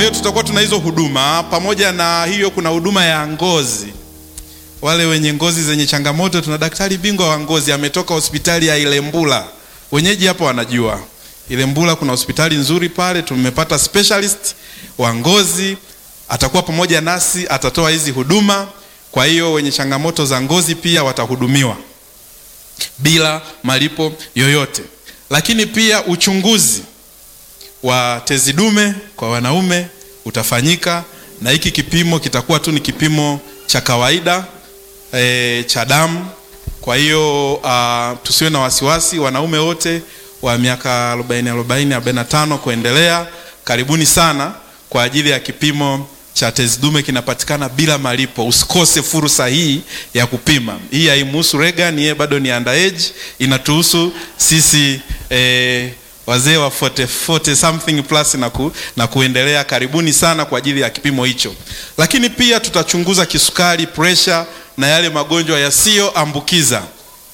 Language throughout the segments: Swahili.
hiyo tutakuwa tuna hizo huduma. Pamoja na hiyo, kuna huduma ya ngozi. Wale wenye ngozi zenye changamoto, tuna daktari bingwa wa ngozi ametoka hospitali ya Ilembula. Wenyeji hapa wanajua Ilembula kuna hospitali nzuri pale, tumepata specialist wa ngozi, atakuwa pamoja nasi, atatoa hizi huduma. Kwa hiyo wenye changamoto za ngozi pia watahudumiwa bila malipo yoyote. Lakini pia uchunguzi wa tezi dume kwa wanaume utafanyika, na hiki kipimo kitakuwa tu ni kipimo cha kawaida e, cha damu. Kwa hiyo uh, tusiwe na wasiwasi, wanaume wote wa miaka 40 40 45 kuendelea, karibuni sana kwa ajili ya kipimo cha tezi dume, kinapatikana bila malipo. Usikose fursa hii ya kupima. Hii haimhusu Regan, yeye bado ni underage, inatuhusu sisi eh, wazee wa 40, 40 something plus na, ku, na kuendelea. Karibuni sana kwa ajili ya kipimo hicho, lakini pia tutachunguza kisukari, pressure na yale magonjwa yasiyoambukiza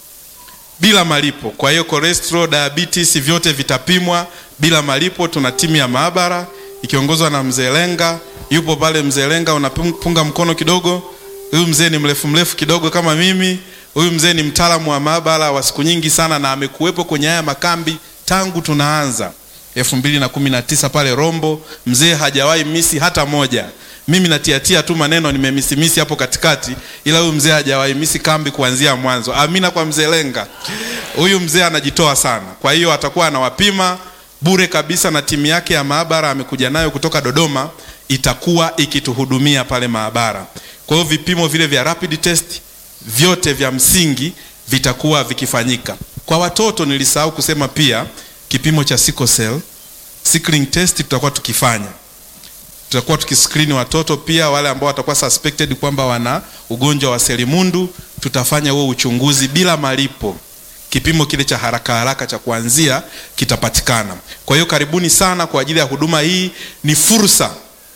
bila malipo. Kwa hiyo cholesterol, diabetes vyote vitapimwa bila malipo. Tuna timu ya maabara ikiongozwa na mzee Lenga, yupo pale. Mzee Lenga, unapunga mkono kidogo. Huyu mzee ni mrefu mrefu kidogo kama mimi. Huyu mzee ni mtaalamu wa maabara wa siku nyingi sana, na amekuwepo kwenye haya makambi tangu tunaanza elfu mbili na kumi na tisa pale Rombo. Mzee hajawahi misi hata moja. Mimi natiatia tu maneno nimemisimisi hapo katikati, ila huyu mzee hajawahi misi kambi kuanzia mwanzo. Amina kwa mzee Lenga, huyu mzee anajitoa sana. Kwa hiyo atakuwa anawapima bure kabisa, na timu yake ya maabara amekuja nayo kutoka Dodoma, itakuwa ikituhudumia pale maabara. Kwa hiyo vipimo vile vya rapid test vyote vya msingi vitakuwa vikifanyika. Kwa watoto nilisahau kusema pia kipimo cha sickle cell sickling test tutakuwa tukifanya tutakuwa tukiskrini watoto pia wale ambao watakuwa suspected kwamba wana ugonjwa wa selimundu. Tutafanya huo uchunguzi bila malipo. Kipimo kile cha haraka haraka cha kuanzia kitapatikana. Kwa hiyo karibuni sana kwa ajili ya huduma hii. Ni fursa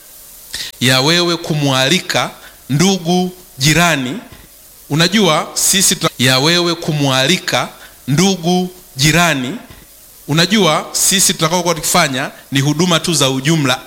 ya wewe kumwalika ndugu, jirani. Unajua sisi tuna... ya wewe kumwalika ndugu, jirani. Unajua sisi tutakaokuwa tukifanya ni huduma tu za ujumla